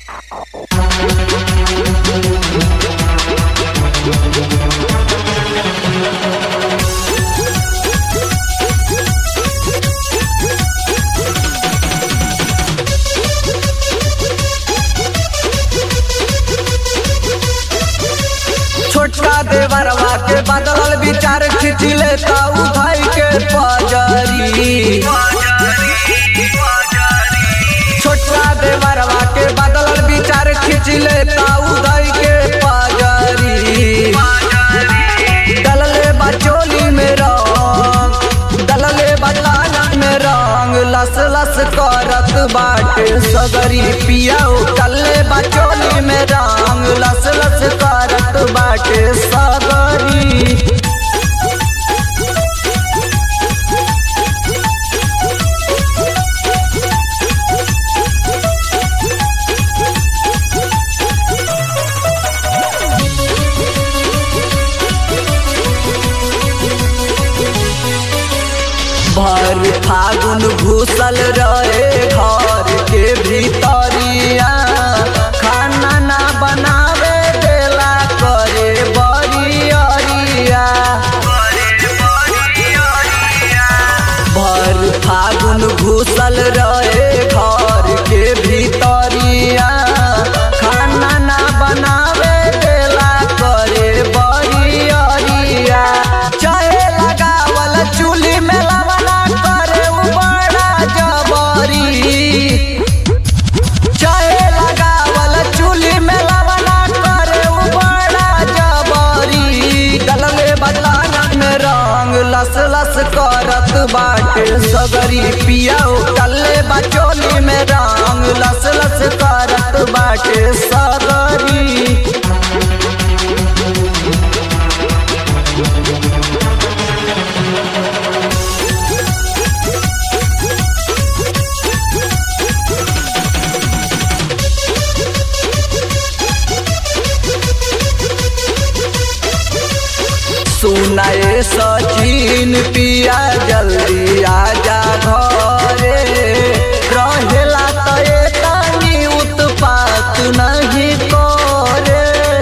छोटका देवरवा के बदलल विचार खींच लेता उठाई के पजरी छोटका देवरवा के बदलल विचार खींच लेता उठाई के पजरी डलले बचोली में रंग डलले बलाना में रंग लस लस करत बाटे सगरी पियाओ डलले बचोली में रंग लस लस करत बाटे सगरी भर फागुन घुसल रहे घर के भीतरिया खाना ना बनावे देला करे बरियरिया भर फागुन घुसल रहे घर के भीतरिया खाना ना बनावे देला करे बरियरिया चाहे लगावल चूल्ही में लवना करे उ बड़ा जबरी चाहे लगावल चूल्ही में लवना करे उ बड़ा जबरी डलले बदलाना में रंग लस लस करत बाटे सगरी पियाओ डलले बचोली में रंग लस लस करत बाटे सगरी सुनाए सचिन पिया जल्दी आजा घरे रहेला त तनी उत्पात नहीं करे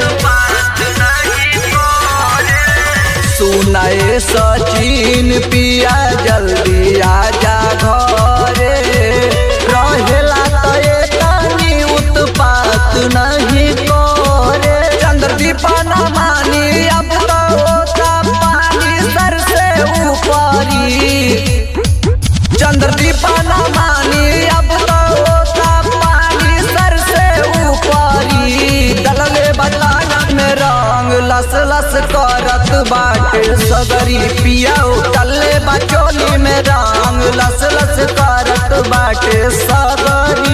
सुनाए सचिन पिया जल्दी आजा घरे रहेला त तनी उत्पात नहीं करे चंद्रदीप न मानी अब तो होता पानी सर से ऊपरी चंद्रदीप न मानी अब तो होता पानी सर से ऊपरी डलले बदलाना में रंग लस लस करत बाटे सगरी पियाओ डलले बचोली में रंग लस लस करत बाटे सगरी